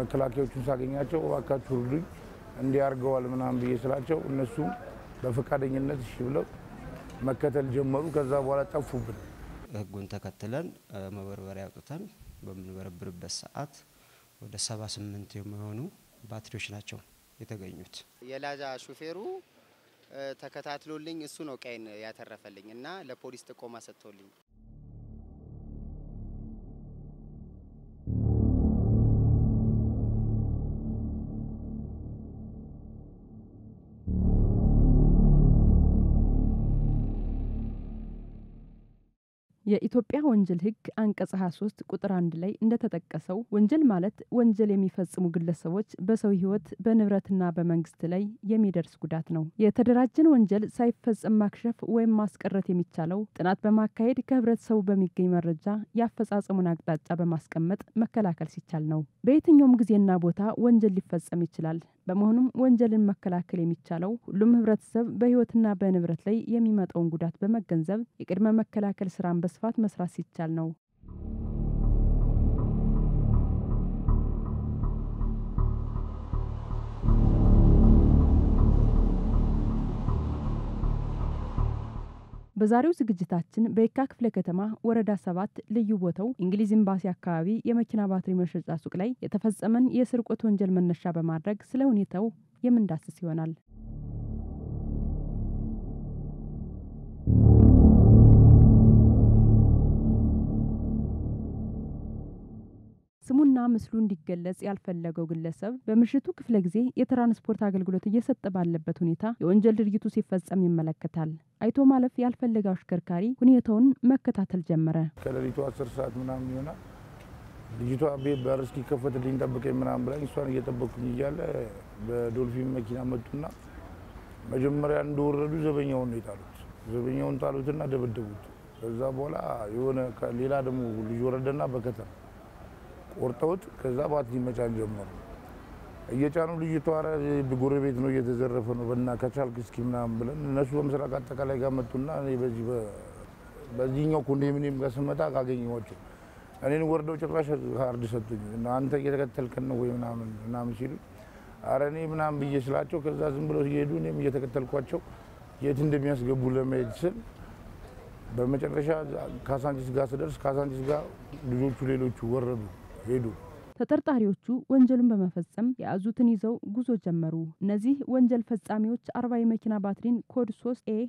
መከላከያዎቹን ሳገኛቸው እባካችሁ እርዱኝ እንዲያርገዋል ምናምን ብዬ ስላቸው እነሱም በፈቃደኝነት እሺ ብለው መከተል ጀመሩ። ከዛ በኋላ ጠፉብን። ህጉን ተከትለን መበርበሪያ አውጥተን በምንበረብርበት ሰዓት ወደ ሰባ ስምንት የሚሆኑ ባትሪዎች ናቸው የተገኙት። የላጃ ሹፌሩ ተከታትሎልኝ እሱ ነው ቀይን ያተረፈልኝ እና ለፖሊስ ጥቆማ ሰጥቶልኝ የኢትዮጵያ ወንጀል ሕግ አንቀጽ 23 ቁጥር አንድ ላይ እንደተጠቀሰው ወንጀል ማለት ወንጀል የሚፈጽሙ ግለሰቦች በሰው ሕይወት በንብረትና በመንግስት ላይ የሚደርስ ጉዳት ነው። የተደራጀን ወንጀል ሳይፈጸም ማክሸፍ ወይም ማስቀረት የሚቻለው ጥናት በማካሄድ ከህብረተሰቡ በሚገኝ መረጃ የአፈጻጸሙን አቅጣጫ በማስቀመጥ መከላከል ሲቻል ነው። በየትኛውም ጊዜና ቦታ ወንጀል ሊፈጸም ይችላል። በመሆኑም ወንጀልን መከላከል የሚቻለው ሁሉም ህብረተሰብ በህይወትና በንብረት ላይ የሚመጣውን ጉዳት በመገንዘብ የቅድመ መከላከል ስራን በስፋት መስራት ሲቻል ነው። በዛሬው ዝግጅታችን በየካ ክፍለ ከተማ ወረዳ ሰባት ልዩ ቦታው እንግሊዝ ኤምባሲ አካባቢ የመኪና ባትሪ መሸጫ ሱቅ ላይ የተፈጸመን የስርቆት ወንጀል መነሻ በማድረግ ስለ ሁኔታው የምንዳስስ ይሆናል። ስሙና ምስሉ እንዲገለጽ ያልፈለገው ግለሰብ በምሽቱ ክፍለ ጊዜ የትራንስፖርት አገልግሎት እየሰጠ ባለበት ሁኔታ የወንጀል ድርጊቱ ሲፈጸም ይመለከታል። አይቶ ማለፍ ያልፈለገው አሽከርካሪ ሁኔታውን መከታተል ጀመረ። ከሌሊቱ አስር ሰዓት ምናምን ይሆናል። ልጅቷ ቤት በር እስኪከፈትልኝ ጠብቀኝ ምናምን ብላኝ እሷን እየጠበቅኩኝ እያለ በዶልፊን መኪና መጡና መጀመሪያ እንደወረዱ ዘበኛውን ነው የጣሉት። ዘበኛውን ጣሉትና ደበደቡት። ከዛ በኋላ የሆነ ሌላ ደግሞ ልጅ ወረደና በከተማ ቆርጠውት ከዛ ባትሪ መጫን ጀመሩ። እየጫኑ ልጅቷ ኧረ ጎረቤት ነው እየተዘረፈ ነው በና ከቻልክ እስኪ ምናምን ብለን እነሱ በምስራቅ አጠቃላይ ጋር መጡና እኔ በዚህ በዚህኛው ኮንዶሚኒየም ጋር ስመጣ ካገኘኋቸው እኔን ወርደው ጭራሽ ካርድ ሰጡኝ እና አንተ እየተከተልከን ነው ወይ ምናምን ምናምን ሲሉ ኧረ እኔ ምናምን ብዬ ስላቸው ከዛ ዝም ብለው ሲሄዱ እኔም እየተከተልኳቸው የት እንደሚያስገቡ ለመሄድ ስል በመጨረሻ ካሳንቺስ ጋር ስደርስ ካሳንቺስ ጋር ልጆቹ ሌሎቹ ወረዱ ሄዱ። ተጠርጣሪዎቹ ወንጀሉን በመፈጸም የያዙትን ይዘው ጉዞ ጀመሩ። እነዚህ ወንጀል ፈጻሚዎች አርባ የመኪና ባትሪን ኮድ 3 ኤ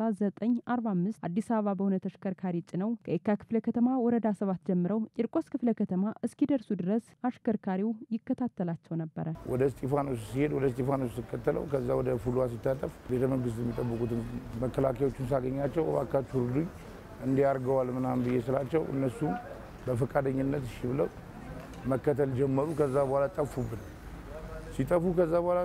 3945 አዲስ አበባ በሆነ ተሽከርካሪ ጭነው ከየካ ክፍለ ከተማ ወረዳ ሰባት ጀምረው ቂርቆስ ክፍለ ከተማ እስኪደርሱ ድረስ አሽከርካሪው ይከታተላቸው ነበረ። ወደ እስጢፋኖስ ሲሄድ ወደ እስጢፋኖስ ስከተለው ከዛ ወደ ፉሏ ሲታጠፍ ቤተ መንግስት የሚጠብቁትን መከላከያዎቹን ሳገኛቸው እባካችሁ እርዱኝ እንዲያርገዋል ምናምን ብዬ ስላቸው እነሱም በፈቃደኝነት እሺ ብለው መከተል ጀመሩ። ከዛ በኋላ ጠፉብን። ሲጠፉ ከዛ በኋላ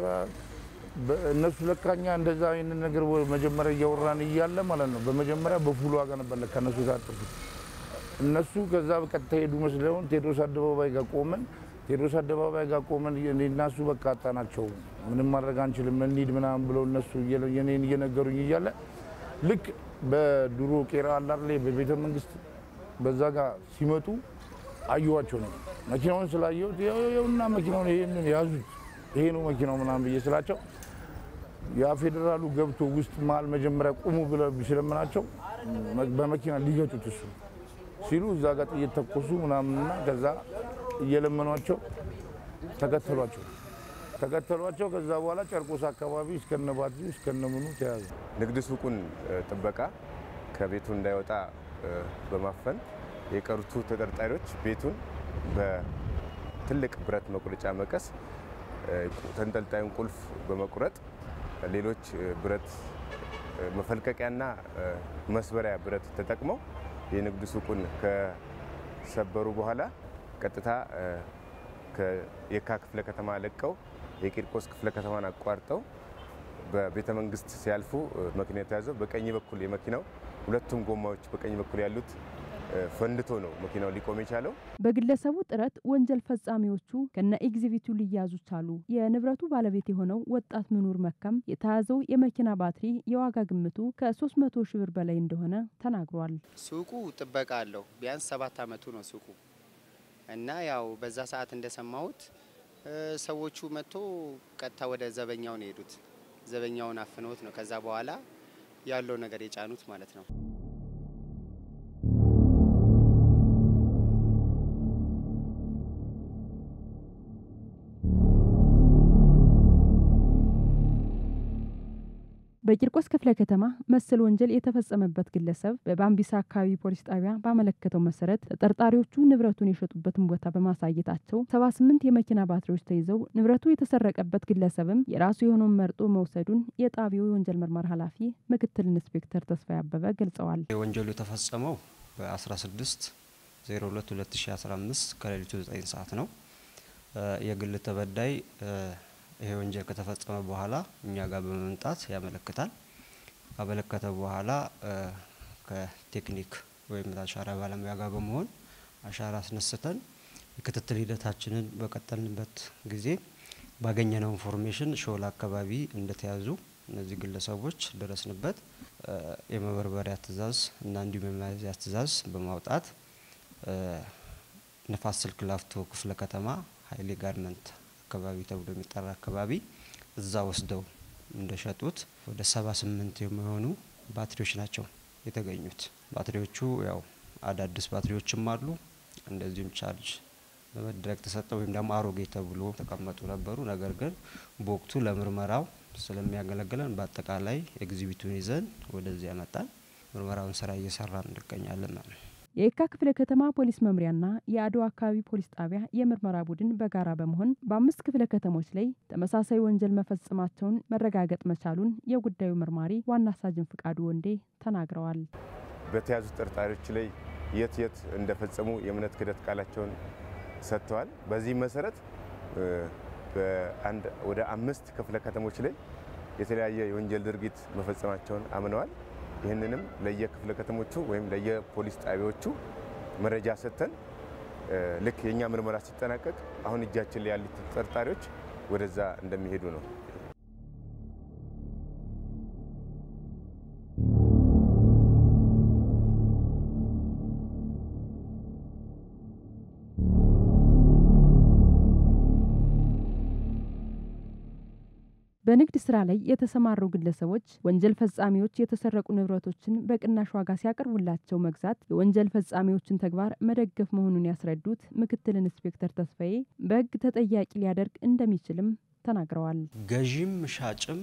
እነሱ ለካኛ እንደዛ አይነት ነገር መጀመሪያ እያወራን እያለ ማለት ነው። በመጀመሪያ በፉሉ ዋጋ ነበር ለካ እነሱ የታጠፉት። እነሱ ከዛ በቀጥታ ሄዱ መስለውን ቴዎድሮስ አደባባይ ጋር ቆመን ቴዎድሮስ አደባባይ ጋር ቆመን እኔና እሱ በቃ አጣናቸው፣ ምንም ማድረግ አንችልም እንሂድ ምናምን ብለው እነሱ የኔን እየነገሩኝ እያለ ልክ በድሮ ቄራ አላር ላይ በቤተ መንግስት በዛ ጋር ሲመጡ አየኋቸው ነው። መኪናውን ስላየሁት ይኸውና መኪናውን ይሄንን ያዙት ይሄ ነው መኪናው ምናምን ብዬ ስላቸው ያ ፌዴራሉ ገብቶ ውስጥ መሀል መጀመሪያ ቁሙ ብለው ሲለምናቸው በመኪና ሊገጩት እሱ ሲሉ እዛ ጋር ጥይት ተኮሱ ምናምንና ከዛ እየለመኗቸው ተከተሏቸው ተከተሏቸው። ከዛ በኋላ ጨርቆስ አካባቢ እስከነ ባትሪ እስከነ ምኑ ተያዙ። ንግድ ሱቁን ጥበቃ ከቤቱ እንዳይወጣ በማፈን የቀሩቱ ተጠርጣሪዎች ቤቱን በትልቅ ብረት መቁረጫ መቀስ ተንጠልጣዩን ቁልፍ በመቁረጥ ሌሎች ብረት መፈልቀቂያና መስበሪያ ብረት ተጠቅመው የንግድ ሱቁን ከሰበሩ በኋላ ቀጥታ ከየካ ክፍለ ከተማ ለቀው የቂርቆስ ክፍለ ከተማን አቋርጠው በቤተ መንግስት ሲያልፉ መኪና የተያዘው በቀኝ በኩል የመኪናው ሁለቱም ጎማዎች በቀኝ በኩል ያሉት ፈንድቶ ነው መኪናው ሊቆም የቻለው። በግለሰቡ ጥረት ወንጀል ፈጻሚዎቹ ከነ ኤግዚቢቱ ሊያዙ ቻሉ። የንብረቱ ባለቤት የሆነው ወጣት ምኑር መካም የተያዘው የመኪና ባትሪ የዋጋ ግምቱ ከ300 ሺህ ብር በላይ እንደሆነ ተናግሯል። ሱቁ ጥበቃ አለው። ቢያንስ ሰባት አመቱ ነው ሱቁ እና ያው በዛ ሰዓት እንደሰማሁት ሰዎቹ መጥቶ ቀጥታ ወደ ዘበኛው ነው የሄዱት። ዘበኛውን አፍነውት ነው ከዛ በኋላ ያለው ነገር የጫኑት ማለት ነው። በቂርቆስ ክፍለ ከተማ መሰል ወንጀል የተፈጸመበት ግለሰብ በባምቢሳ አካባቢ ፖሊስ ጣቢያ ባመለከተው መሰረት ተጠርጣሪዎቹ ንብረቱን የሸጡበትን ቦታ በማሳየታቸው ሰባ ስምንት የመኪና ባትሪዎች ተይዘው ንብረቱ የተሰረቀበት ግለሰብም የራሱ የሆነውን መርጦ መውሰዱን የጣቢያው የወንጀል ምርመራ ኃላፊ ምክትል ኢንስፔክተር ተስፋዬ አበበ ገልጸዋል። ወንጀሉ የተፈጸመው በ16 02 2015 ከሌሊቱ 9 ሰዓት ነው። የግል ተበዳይ ይሄ ወንጀል ከተፈጸመ በኋላ እኛ ጋር በመምጣት ያመለክታል። ካመለከተ በኋላ ከቴክኒክ ወይም አሻራ ባለሙያ ጋር በመሆን አሻራ አስነስተን የክትትል ሂደታችንን በቀጠልንበት ጊዜ ባገኘነው ኢንፎርሜሽን ሾላ አካባቢ እንደተያዙ እነዚህ ግለሰቦች ደረስንበት። የመበርበሪያ ትዕዛዝ እና እንዲሁም የመያዝያ ትዕዛዝ በማውጣት ንፋስ ስልክ ላፍቶ ክፍለ ከተማ ሀይሌ ጋርመንት አካባቢ ተብሎ የሚጠራ አካባቢ እዛ ወስደው እንደሸጡት ወደ ሰባ ስምንት የሚሆኑ ባትሪዎች ናቸው የተገኙት። ባትሪዎቹ ያው አዳዲስ ባትሪዎችም አሉ፣ እንደዚሁም ቻርጅ በመደረግ ተሰጠ ወይም ደግሞ አሮጌ ተብሎ ተቀመጡ ነበሩ። ነገር ግን በወቅቱ ለምርመራው ስለሚያገለግለን በአጠቃላይ ኤግዚቢቱን ይዘን ወደዚህ ያመጣን ምርመራውን ስራ እየሰራን እንገኛለን ማለት ነው። የየካ ክፍለ ከተማ ፖሊስ መምሪያና የአድዋ አካባቢ ፖሊስ ጣቢያ የምርመራ ቡድን በጋራ በመሆን በአምስት ክፍለ ከተሞች ላይ ተመሳሳይ ወንጀል መፈጸማቸውን መረጋገጥ መቻሉን የጉዳዩ መርማሪ ዋና ሳጅን ፍቃዱ ወንዴ ተናግረዋል። በተያዙ ተጠርጣሪዎች ላይ የት የት እንደፈጸሙ የእምነት ክህደት ቃላቸውን ሰጥተዋል። በዚህ መሰረት በአንድ ወደ አምስት ክፍለ ከተሞች ላይ የተለያየ የወንጀል ድርጊት መፈጸማቸውን አምነዋል። ይህንንም ለየክፍለ ከተሞቹ ወይም ለየፖሊስ ጣቢያዎቹ መረጃ ሰጥተን ልክ የእኛ ምርመራ ሲጠናቀቅ አሁን እጃችን ላይ ያሉት ተጠርጣሪዎች ወደዛ እንደሚሄዱ ነው። በንግድ ስራ ላይ የተሰማሩ ግለሰቦች ወንጀል ፈጻሚዎች የተሰረቁ ንብረቶችን በቅናሽ ዋጋ ሲያቀርቡላቸው መግዛት የወንጀል ፈጻሚዎችን ተግባር መደገፍ መሆኑን ያስረዱት ምክትል ኢንስፔክተር ተስፋዬ በሕግ ተጠያቂ ሊያደርግ እንደሚችልም ተናግረዋል። ገዢም ሻጭም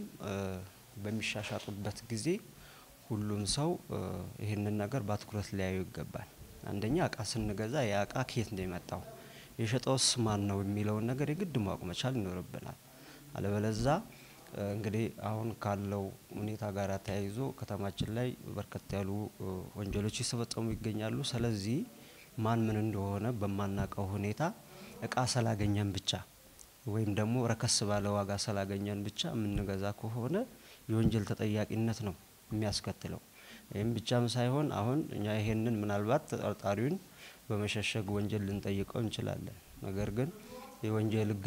በሚሻሻጡበት ጊዜ ሁሉም ሰው ይህንን ነገር በአትኩረት ሊያዩ ይገባል። አንደኛ እቃ ስንገዛ ያ እቃ ከየት ነው የመጣው፣ የሸጠውስ ማን ነው የሚለውን ነገር የግድ ማወቅ መቻል ይኖርብናል። አለበለዛ እንግዲህ አሁን ካለው ሁኔታ ጋር ተያይዞ ከተማችን ላይ በርከት ያሉ ወንጀሎች ሲፈጸሙ ይገኛሉ። ስለዚህ ማን ምን እንደሆነ በማናውቀው ሁኔታ እቃ ስላገኘን ብቻ ወይም ደግሞ ረከስ ባለ ዋጋ ስላገኘን ብቻ የምንገዛ ከሆነ የወንጀል ተጠያቂነት ነው የሚያስከትለው። ይህም ብቻም ሳይሆን አሁን እኛ ይሄንን ምናልባት ተጠርጣሪውን በመሸሸግ ወንጀል ልንጠይቀው እንችላለን። ነገር ግን የወንጀል ሕግ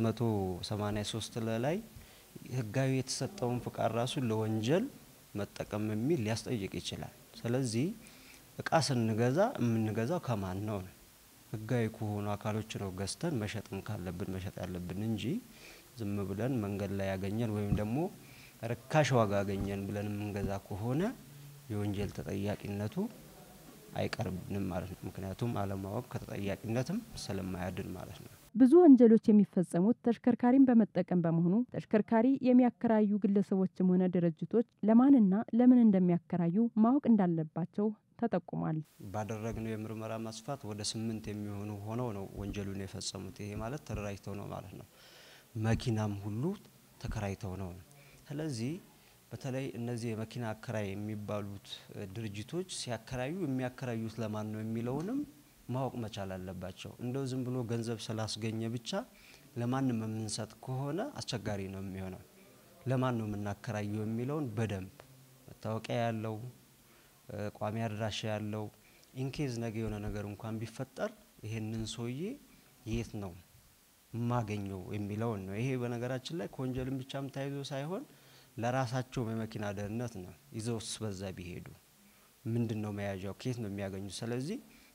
683 ላይ ህጋዊ የተሰጠውን ፍቃድ ራሱ ለወንጀል መጠቀም የሚል ሊያስጠይቅ ይችላል። ስለዚህ እቃ ስንገዛ የምንገዛው ከማን ነው ነው ህጋዊ ከሆኑ አካሎች ነው ገዝተን መሸጥም ካለብን መሸጥ ያለብን እንጂ ዝም ብለን መንገድ ላይ ያገኘን ወይም ደግሞ ርካሽ ዋጋ ያገኘን ብለን የምንገዛ ከሆነ የወንጀል ተጠያቂነቱ አይቀርብንም ማለት ነው። ምክንያቱም አለማወቅ ከተጠያቂነትም ስለማያድን ማለት ነው። ብዙ ወንጀሎች የሚፈጸሙት ተሽከርካሪን በመጠቀም በመሆኑ ተሽከርካሪ የሚያከራዩ ግለሰቦችም ሆነ ድርጅቶች ለማንና ለምን እንደሚያከራዩ ማወቅ እንዳለባቸው ተጠቁሟል። ባደረግነው የምርመራ ማስፋት ወደ ስምንት የሚሆኑ ሆነው ነው ወንጀሉን የፈጸሙት። ይሄ ማለት ተደራጅተው ነው ማለት ነው። መኪናም ሁሉ ተከራይተው ነው። ስለዚህ በተለይ እነዚህ የመኪና አከራይ የሚባሉት ድርጅቶች ሲያከራዩ የሚያከራዩት ለማን ነው የሚለውንም ማወቅ መቻል አለባቸው። እንደው ዝም ብሎ ገንዘብ ስላስገኘ ብቻ ለማንም የምንሰጥ ከሆነ አስቸጋሪ ነው የሚሆነው። ለማን ነው የምናከራየው የሚለውን በደንብ መታወቂያ ያለው ቋሚ አድራሻ ያለው ኢንኬዝ ነገ የሆነ ነገር እንኳን ቢፈጠር ይሄንን ሰውዬ የት ነው የማገኘው የሚለውን ነው። ይሄ በነገራችን ላይ ከወንጀልም ብቻም ተያይዞ ሳይሆን ለራሳቸውም የመኪና ደህንነት ነው። ይዘውስ በዛ ቢሄዱ ምንድን ነው መያዣው? ከየት ነው የሚያገኙት? ስለዚህ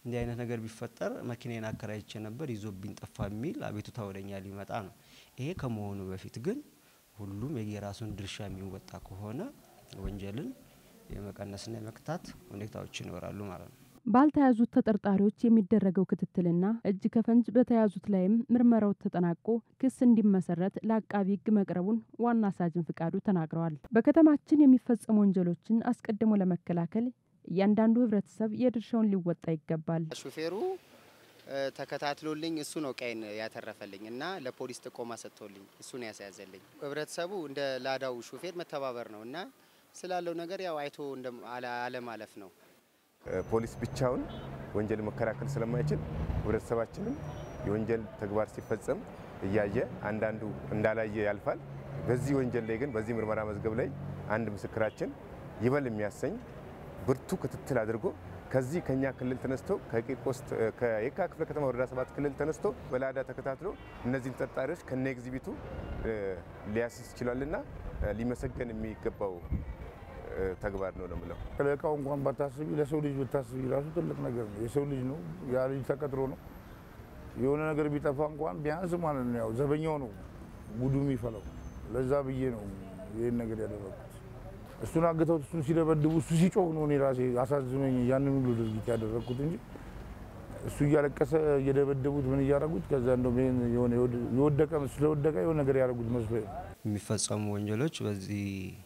እንዲህ አይነት ነገር ቢፈጠር መኪናዬን አከራይቼ ነበር ይዞብኝ ጠፋ የሚል አቤቱታ ወደኛ ሊመጣ ነው። ይሄ ከመሆኑ በፊት ግን ሁሉም የየራሱን ድርሻ የሚወጣ ከሆነ ወንጀልን የመቀነስና የመክታት ሁኔታዎች ይኖራሉ ማለት ነው። ባልተያዙት ተጠርጣሪዎች የሚደረገው ክትትልና እጅ ከፈንጅ በተያዙት ላይም ምርመራው ተጠናቆ ክስ እንዲመሰረት ለአቃቢ ሕግ መቅረቡን ዋና ሳጅን ፍቃዱ ተናግረዋል። በከተማችን የሚፈጸሙ ወንጀሎችን አስቀድሞ ለመከላከል እያንዳንዱ ሕብረተሰብ የድርሻውን ሊወጣ ይገባል። ሹፌሩ ተከታትሎልኝ እሱ ነው ቀይን ያተረፈልኝ እና ለፖሊስ ጥቆማ ሰጥቶልኝ እሱ ነው ያስያዘልኝ። ሕብረተሰቡ እንደ ላዳው ሹፌር መተባበር ነው እና ስላለው ነገር ያው አይቶ አለማለፍ ነው። ፖሊስ ብቻውን ወንጀል መከላከል ስለማይችል ህብረተሰባችንም የወንጀል ተግባር ሲፈጸም እያየ አንዳንዱ እንዳላየ ያልፋል። በዚህ ወንጀል ላይ ግን በዚህ ምርመራ መዝገብ ላይ አንድ ምስክራችን ይበል የሚያሰኝ ብርቱ ክትትል አድርጎ ከዚህ ከኛ ክልል ተነስቶ ከቂርቆስ ከየካ ክፍለ ከተማ ወረዳ ሰባት ክልል ተነስቶ በላዳ ተከታትሎ እነዚህን ተጠርጣሪዎች ከነ ኤግዚቢቱ ሊያስይዝ ይችላልና ሊመሰገን የሚገባው ተግባር ነው ነው የምለው። ለእቃው እንኳን ባታስቢ ለሰው ልጅ ብታስቢ ራሱ ትልቅ ነገር ነው። የሰው ልጅ ነው፣ ያ ልጅ ተቀጥሮ ነው። የሆነ ነገር ቢጠፋ እንኳን ቢያንስ ማለት ነው ያው ዘበኛው ነው ጉዱ የሚፈለው። ለዛ ብዬ ነው ይህን ነገር ያደረኩት። እሱን አግተውት እሱን ሲደበድቡ እሱ ሲጮህ ነው እኔ ራሴ አሳዝኖኝ ያንን ሁሉ ድርጊት ያደረግኩት እንጂ እሱ እያለቀሰ እየደበደቡት ምን እያደረጉት ከዛ እንደውም ይሄን የሆነ የወደቀ ስለወደቀ የሆነ ነገር ያደረጉት መስሎ የሚፈጸሙ ወንጀሎች በዚህ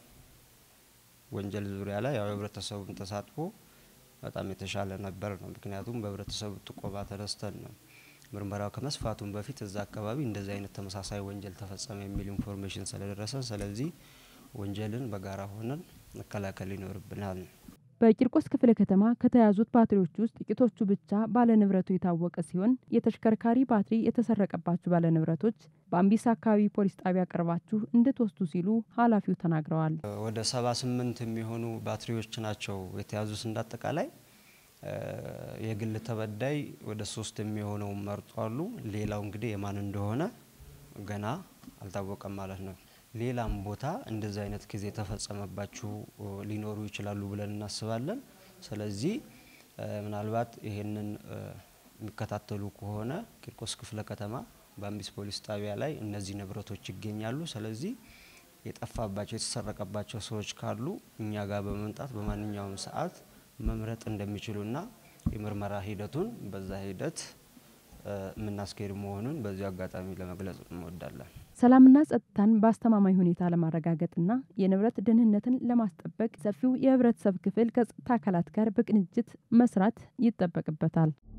ወንጀል ዙሪያ ላይ ያው የህብረተሰቡን ተሳትፎ በጣም የተሻለ ነበር ነው። ምክንያቱም በህብረተሰቡ ጥቆማ ተነስተን ነው ምርመራው ከመስፋቱም በፊት እዛ አካባቢ እንደዚህ አይነት ተመሳሳይ ወንጀል ተፈጸመ የሚል ኢንፎርሜሽን ስለደረሰ፣ ስለዚህ ወንጀልን በጋራ ሆነን መከላከል ይኖርብናል። በቂርቆስ ክፍለ ከተማ ከተያዙት ባትሪዎች ውስጥ ጥቂቶቹ ብቻ ባለንብረቱ የታወቀ ሲሆን የተሽከርካሪ ባትሪ የተሰረቀባችሁ ባለንብረቶች በአምቢሳ አካባቢ ፖሊስ ጣቢያ ቀርባችሁ እንድትወስዱ ሲሉ ኃላፊው ተናግረዋል። ወደ ሰባ ስምንት የሚሆኑ ባትሪዎች ናቸው የተያዙት። እንዳጠቃላይ የግል ተበዳይ ወደ ሶስት የሚሆነው መርጧሉ። ሌላው እንግዲህ የማን እንደሆነ ገና አልታወቀም ማለት ነው። ሌላም ቦታ እንደዚህ አይነት ጊዜ የተፈጸመባችሁ ሊኖሩ ይችላሉ ብለን እናስባለን። ስለዚህ ምናልባት ይሄንን የሚከታተሉ ከሆነ ቂርቆስ ክፍለ ከተማ በአምቢስ ፖሊስ ጣቢያ ላይ እነዚህ ንብረቶች ይገኛሉ። ስለዚህ የጠፋባቸው የተሰረቀባቸው ሰዎች ካሉ እኛ ጋር በመምጣት በማንኛውም ሰዓት መምረጥ እንደሚችሉና የምርመራ ሂደቱን በዛ ሂደት የምናስኬድ መሆኑን በዚሁ አጋጣሚ ለመግለጽ እንወዳለን። ሰላምና ጸጥታን በአስተማማኝ ሁኔታ ለማረጋገጥና የንብረት ደህንነትን ለማስጠበቅ ሰፊው የህብረተሰብ ክፍል ከጸጥታ አካላት ጋር በቅንጅት መስራት ይጠበቅበታል።